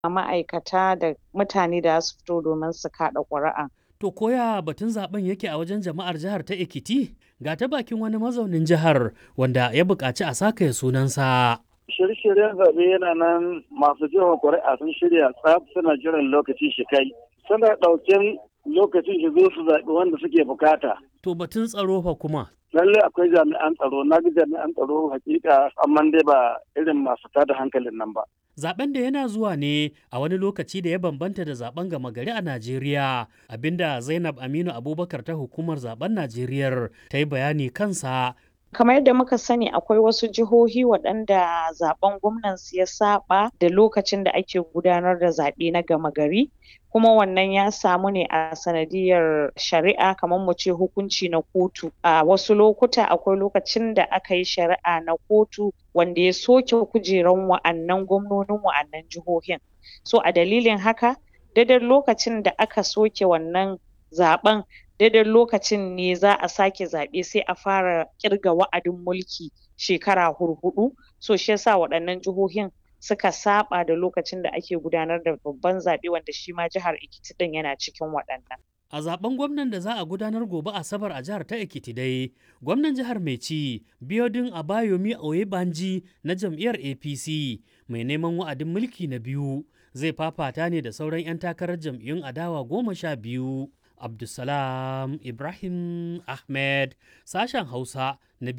ma'aikata da mutane da su fito domin su kaɗa ƙuri'a. To koya batun zaben yake a wajen jama'ar jihar ta Ekiti? Ga ta bakin wani mazaunin jihar wanda ya buƙaci a saka sunansa. Shirye-shiryen zaɓe yana nan masu jihar ƙuri'a sun shirya tsaf suna jiran lokaci shi kai. Suna ɗauken lokacin shi zo su zaɓi wanda suke bukata. To batun tsaro fa kuma. Lalle akwai jami'an tsaro, na ga jami'an tsaro hakika amma dai ba irin masu tada hankalin nan ba. Zaben da yana zuwa ne a wani lokaci da ya bambanta da zaben gama gari a Najeriya, abinda Zainab Aminu Abubakar ta hukumar zaben Najeriya ta yi bayani kansa. Kamar yadda muka sani akwai wasu jihohi waɗanda zaben gwamnansu ya saba da lokacin da ake gudanar da zaɓe na gama gari. kuma wannan ya samu ne a sanadiyar shari'a kamar mu ce hukunci na kotu a wasu lokuta akwai lokacin da aka yi shari'a na kotu wanda ya soke kujeran wa'annan gwamnonin wa'annan jihohin so a dalilin haka daidai lokacin da aka soke wannan zaɓen daidai lokacin ne za a sake zaɓe sai a fara ƙirga wa'adin mulki shekara hurhuɗu so shi yasa waɗannan jihohin suka saba da lokacin da ake gudanar da babban zaɓe wanda shi ma jihar Ekiti ɗin yana cikin waɗannan. A zaben gwamnan da za a gudanar gobe Asabar a jihar ta Ekiti dai, gwamnan jihar mai ci Biodun Abayomi Oyebanji na jam'iyyar APC mai neman wa'adin mulki na biyu zai fafata ne da sauran 'yan takarar jam'iyyun adawa goma sha biyu. Abdulsalam Ibrahim Ahmed sashen Hausa na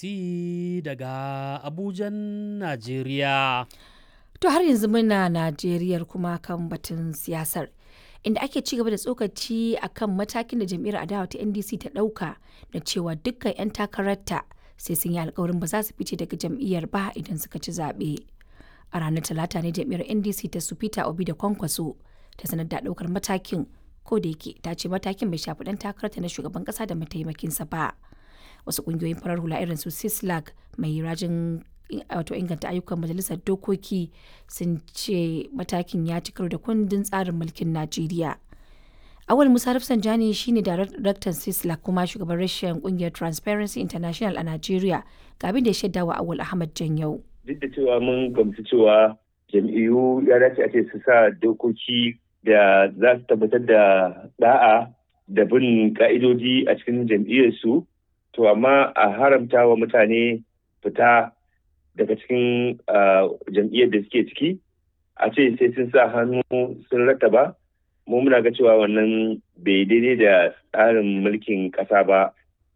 BBC daga Abujan, Najeriya. To har yanzu muna Najeriyar kuma kan batun siyasar. Inda ake ci gaba da tsokaci a kan matakin da jam'iyyar adawa ta NDC ta ɗauka na cewa dukkan 'yan takararta sai sun yi alkawarin ba za su fice daga jam'iyyar ba idan suka ci zaɓe. A ranar Talata ne jam'iyyar NDC ta su Peter Obi da Kwankwaso ta sanar da ɗaukar matakin ko da yake ta ce matakin bai shafi ɗan takararta na shugaban ƙasa da mataimakinsa ba. Wasu ƙungiyoyin farar hula irin su Sislag mai rajin wato inganta ayyukan majalisar dokoki sun ce matakin ya ci karo da kundin tsarin mulkin najeriya awal musa rafsanjani shine daraktan sisla kuma shugaban rashin kungiyar transparency international a najeriya ga abin da ya shaida wa awal ahmad janyau duk da cewa mun gamsu cewa jam'iyyu ya dace a ce su sa dokoki da za su tabbatar da da'a da bin ka'idoji a cikin jam'iyyarsu to amma a haramta wa mutane fita daga cikin jam'iyyar da suke ciki a ce sai sun sa hannu sun rattaba mu muna ga cewa wannan bai daidai da tsarin mulkin ƙasa ba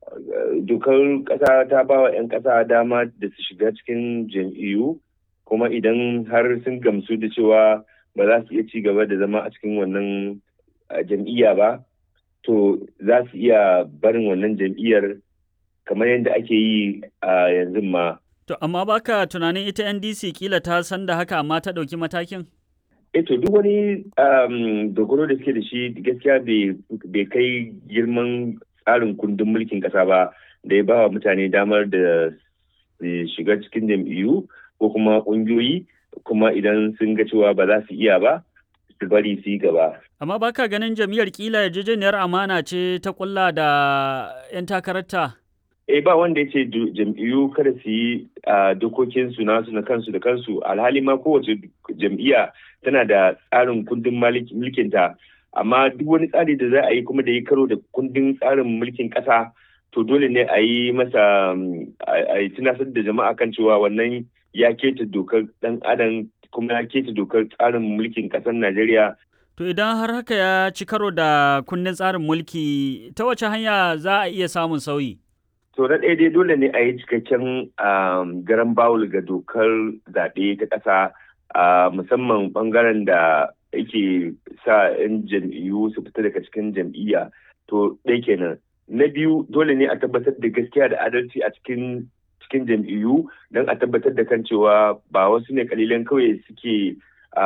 dokar ƙasa ta ba wa 'yan ƙasa dama da su shiga cikin jam'iyyu kuma idan har sun gamsu da cewa ba za su iya ci gaba da zama a cikin wannan jam'iyya ba to za su iya barin wannan jam'iyyar kamar yadda ake yi a yanzu ma To, amma baka tunanin ita NDC kila ta san da haka amma ta ɗauki matakin? E to duk wani dogaro da suke da shi gaskiya bai kai girman tsarin kundin mulkin ƙasa ba da ya ba wa mutane damar da shiga cikin jam'iyyu ko kuma ƙungiyoyi kuma idan sun ga cewa ba za su iya ba su bari su yi gaba. Amma baka ganin jam'iyyar kila yarjejeniyar amana ce ta kulla da 'yan takararta? eh ba wanda ya ce jam'iyyu kada su yi dokokin su nasu na kansu da kansu alhali ma kowace jam'iyya tana da tsarin kundin mulkinta amma duk wani tsari da za a yi kuma da ya karo da kundin tsarin mulkin ƙasa to dole ne a yi masa a yi tunasar da jama'a kan cewa wannan ya keta dokar dan adam kuma ya keta dokar tsarin mulkin ƙasar najeriya To idan har haka ya ci karo da kundin tsarin mulki ta wace hanya za a iya samun sauyi? To na ɗaya dai dole ne a yi cikakken garan bawul ga dokar zaɓe ta ƙasa musamman ɓangaren da yake sa 'yan jam'iyyu su fita daga cikin jam'iyya to ɗaya kenan. Na biyu dole ne a tabbatar da gaskiya da adalci a cikin cikin jam'iyyu don a tabbatar da kan cewa ba wasu ne kalilan kawai suke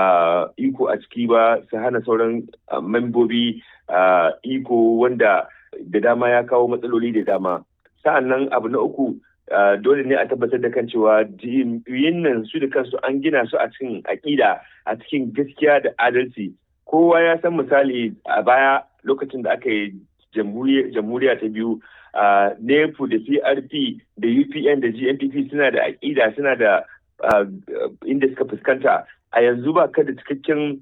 iko a ciki ba su hana sauran membobi iko wanda da dama ya kawo matsaloli da dama. sa'an nan abu na uku dole ne a tabbatar da kan cewa jam'iyyun nan su da kansu an gina su a cikin aƙida a cikin gaskiya da adalci kowa ya san misali a baya lokacin da aka yi jamhuriya ta biyu nepu da crp da upn da gnpp suna da aƙida suna da inda suka fuskanta a yanzu ba ka da cikakken